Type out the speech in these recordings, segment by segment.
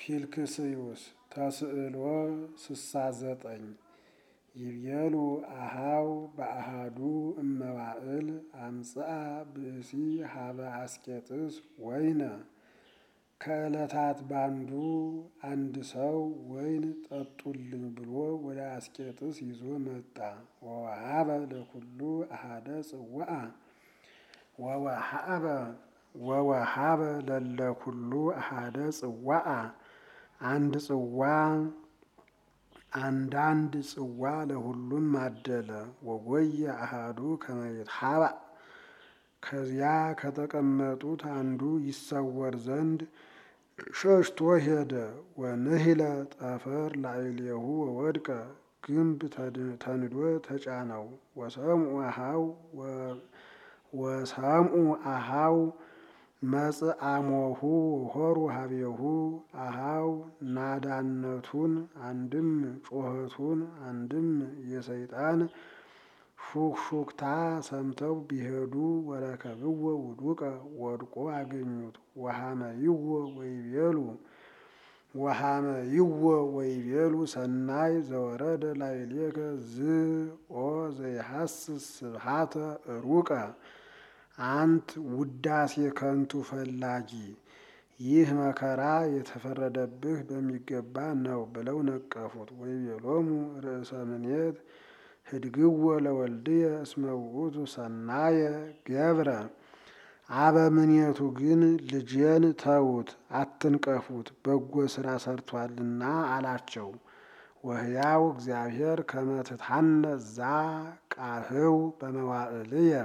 ፊልክስዩስ ተስዕሎ ስሳ ዘጠኝ ይቤሉ አሃው በአሃዱ እመዋእል አምጽአ ብእሲ ሀበ አስቄጥስ ወይነ ከዕለታት ባንዱ አንድ ሰው ወይን ጠጡልኝ ብሎ ወደ አስቄጥስ ይዞ መጣ። ወወሃበ ለኩሉ አሃደ ጽዋአ ወወሃበ ወወሃበ ለለኩሉ አሃደ ጽዋአ አንድ ጽዋ አንዳንድ ጽዋ ለሁሉም አደለ። ወጎየ አሃዱ ከመ ይትሃባእ ከዚያ ከተቀመጡት አንዱ ይሰወር ዘንድ ሸሽቶ ሄደ። ወንህለ ጠፈር ላዕሌሁ ወወድቀ ግንብ ተንዶ ተጫነው። ወሰምኡ አሃው ወሰምኡ አሃው መጽአሞሁ ሆሩ ሀቤሁ አሃው ናዳነቱን አንድም ጮኸቱን አንድም የሰይጣን ሹክሹክታ ሰምተው ቢሄዱ ወረከብዎ ውዱቀ ወድቆ አገኙት። ወሃመይዎ ወይቤሉ ወሃመይዎ ወይቤሉ ሰናይ ዘወረደ ላዕሌከ ዝኦ ዘይሐስስ ስብሃተ ሩቀ አንት ውዳሴ ከንቱ ፈላጊ ይህ መከራ የተፈረደብህ በሚገባ ነው ብለው ነቀፉት። ወይቤሎሙ ርእሰ ምኔት ህድግዎ ለወልድየ እስመ ውእቱ ሰናየ ገብረ አበምኔቱ ግን ልጄን ተዉት፣ አትንቀፉት በጎ ሥራ ሰርቷልና አላቸው። ወሕያው እግዚአብሔር ከመ ትትሐነጽ ዛ ቃህው በመዋዕልየ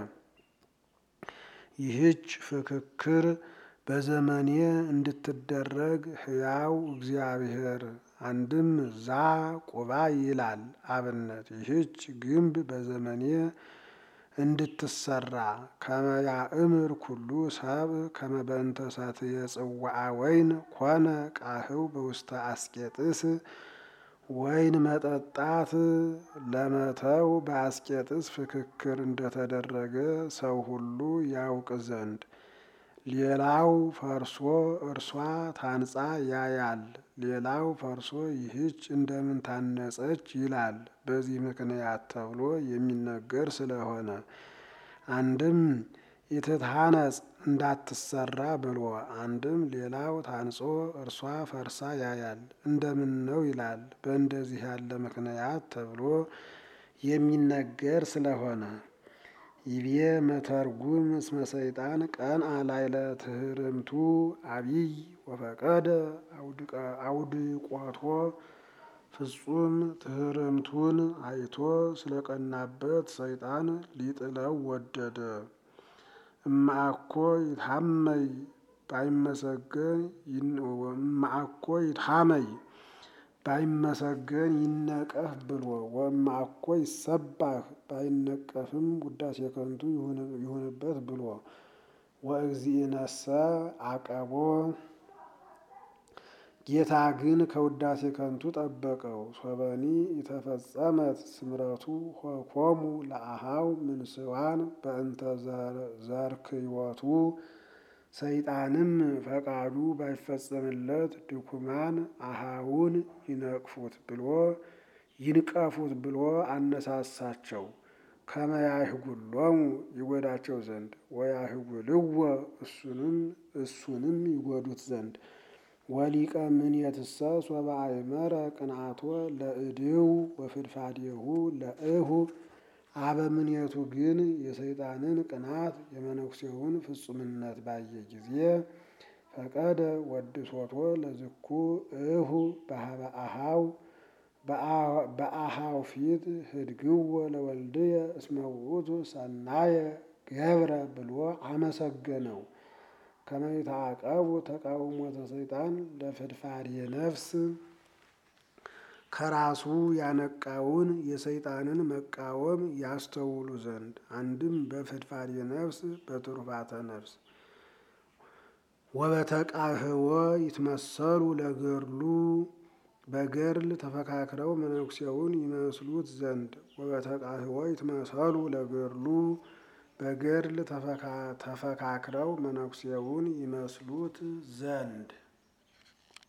ይህች ፍክክር በዘመኔ እንድትደረግ ሕያው እግዚአብሔር አንድም ዛ ቁባ ይላል አብነት ይህች ግንብ በዘመኔ እንድትሰራ ከመያእምር ኩሉ ሰብ ከመ በእንተ ሰትየ ጽዋዐ ወይን ኮነ ቃህው በውስተ አስቄጥስ ወይን መጠጣት ለመተው በአስቄጥስ ፍክክር እንደተደረገ ሰው ሁሉ ያውቅ ዘንድ ሌላው ፈርሶ እርሷ ታንጻ ያያል። ሌላው ፈርሶ ይህች እንደምን ታነጸች ይላል። በዚህ ምክንያት ተብሎ የሚነገር ስለሆነ አንድም ኢትትሐነጽ እንዳትሰራ ብሎ አንድም ሌላው ታንጾ እርሷ ፈርሳ ያያል እንደምን ነው ይላል። በእንደዚህ ያለ ምክንያት ተብሎ የሚነገር ስለሆነ ይቤ መተርጉም እስመ ሰይጣን ቀንአ ላዕለ ትሕርምቱ አቢይ ወፈቀደ አውድቆቶ ፍጹም ትሕርምቱን አይቶ ስለቀናበት ሰይጣን ሊጥለው ወደደ። እምአኮ ይትሐመይ ባይመሰገን እምአኮ ይትሐመይ ባይመሰገን ይነቀፍ ብሎ ወእምአኮ ይሰባህ ባይነቀፍም ውዳሴ ከንቱ ይሁንበት ብሎ ወእግዚእነሰ አቀቦ ጌታ ግን ከውዳሴ ከንቱ ጠበቀው። ሶበኒ የተፈጸመት ስምረቱ ሆኮሙ ለአሃው ምንስዋን በእንተ ዘርክዮቱ ሰይጣንም ፈቃዱ ባይፈጸምለት ድኩማን አሃውን ይነቅፉት ብሎ ይንቀፉት ብሎ አነሳሳቸው። ከመያህጉሎሙ ይጎዳቸው ዘንድ ወያህጉልዎ እሱንም እሱንም ይጎዱት ዘንድ ወሊቀ ምኔትሰ ሶበ አእመረ ቅንአቶ ለእድው ወፍድፋዴሁ ለእሁ አበምኔቱ ግን የሰይጣንን ቅናት የመነኩሴውን ፍጹምነት ባየ ጊዜ ፈቀደ ወድሶቶ ለዝኩ እሁ በሀበ አሃው በአሃው ፊት ህድግዎ ለወልድየ እስመ ውእቱ ሰናየ ገብረ ብሎ አመሰገነው። ከመ ይትዓቀቡ ተቃውሞተ ሰይጣን ለፍድፋዴ ነፍስ ከራሱ ያነቃውን የሰይጣንን መቃወም ያስተውሉ ዘንድ አንድም በፍድፋዴ ነፍስ በትሩፋተ ነፍስ ወበተቃህወ ይትመሰሉ ለገድሉ በገድል ተፈካክረው መነኩሴውን ይመስሉት ዘንድ ወበተቃህወ ይትመሰሉ ለገድሉ በገድል ተፈካክረው መነኩሴውን ይመስሉት ዘንድ